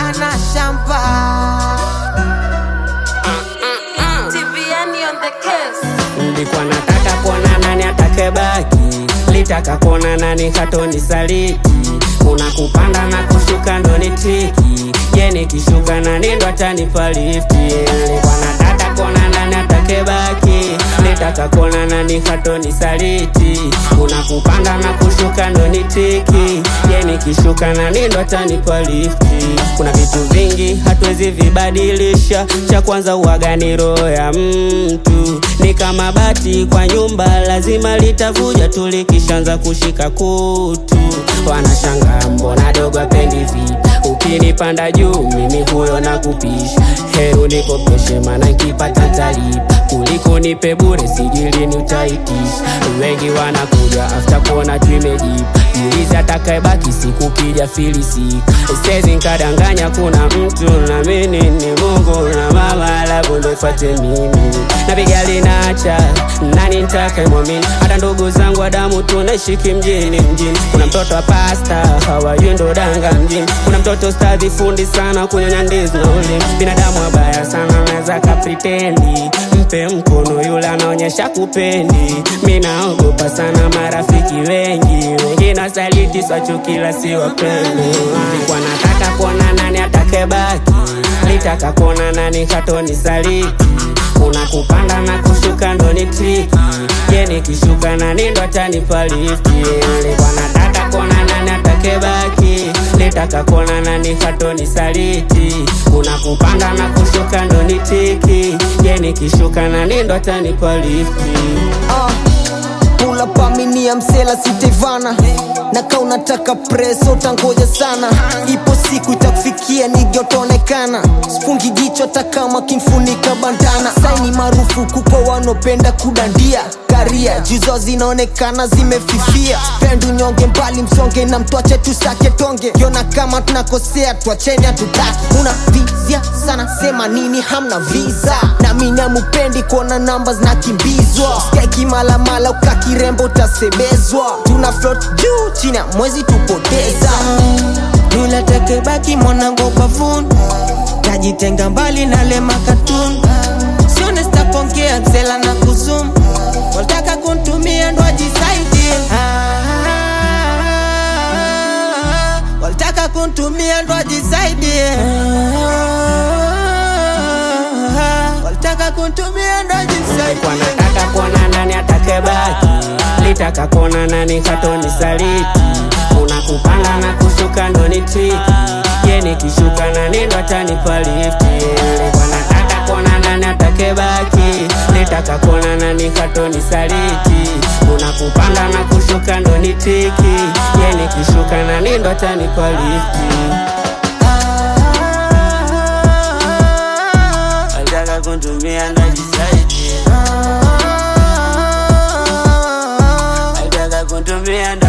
ana shamba TVN on the case. Nilikuwa nataka kuona nani atakebaki, litaka kuona nani hatoni saliti. Kuna kupanda na kushuka ndo ni triki, je nikishuka nani ndo atanipa lifti? Nilikuwa nataka kuona nani atakebaki, litaka kuona nani hatoni saliti. Kuna kupanda na kushuka ndo ni triki, je nikishuka nani ndo atanipa lifti? Kuna vitu vingi hatuwezi vibadilisha, cha kwanza uwaga ni roho ya mtu ni kama bati kwa nyumba, lazima litavuja tu likishaanza kushika kutu. Wanashangaa mbona dogo apendi vita, ukinipanda juu mimi huyo na kupisha. Heri unikopeshe, maana nkipata ntalipa kuliko nipe bure, sijilini utaitisha. Wengi wanakuja after kuona tuimejipa Jiulize atakayebaki siku kija filisika. Sezi nkadanganya kuna mtu na mimi ni Mungu na mama labu ndo ifuate mimi napiga linacha nani ntake mwamini hata ndugu zangu wa damu tunaishiki mjini mjini kuna mtoto wa pasta hawajui ndo danga mjini kuna mtoto stadhi fundi sana kunyonya ndizi na ulimi binadamu wabaya sana naweza kapritendi mpe mkono yule anaonyesha kupendi mi naogopa sana marafiki wengi wengi nasaliti swachukila si wapendi nilikuwa nataka kuona nani atakebaki litaka kuona nani hatoni saliti kuna kupanda na kushuka ndo ni triki je nikishuka nani ndo atanipa lifti nilikuwa nataka kuona nani atakebaki litaka kuona nani hatoni saliti kuna kupanda na kushuka ndo ni triki je nikishuka nani ndo atanipa lifti Ah, Pula paminia msela sitevana na ka unataka preso utangoja sana ipo siku itakufikia nigyotaonekana spungi jicho hata kama kimfunika bandana saini marufuku kwa wanopenda kudandia karia juzo zinaonekana zimefifia pendu nyonge mbali msonge na mtwache tusake tonge yona kama tunakosea twacheni hatutaki una vizia sana sema nini hamna visa na mimi amupendi kuona namba zinakimbizwa skeki malamala ukakirembo utasebezwa tuna float juu chini ya mwezi tupoteza yule tekebaki mwanangu bavuni tajitenga mbali na lema katuni sione sitapongea msela na kuzum wataka kuntumia ndo ajisaidie walitaka kuntumia ndo ajisaidie walitaka kuntumia ndo ajisaidie kwa nataka kuona nani atakebaki litaka kuona nani hatoni saliti kuna kupanda na kushuka ndo ni triki je nikishuka nani ndo atanipa lifti nilikuwa nataka kuona nani atakebaki litaka kuona nani hatoni saliti kuna kupanda na kushuka ndo ni triki je nikishuka nani ndo atanipa lifti Alitaka kuntumia ndo ajisaidie Alitaka kuntumia ndo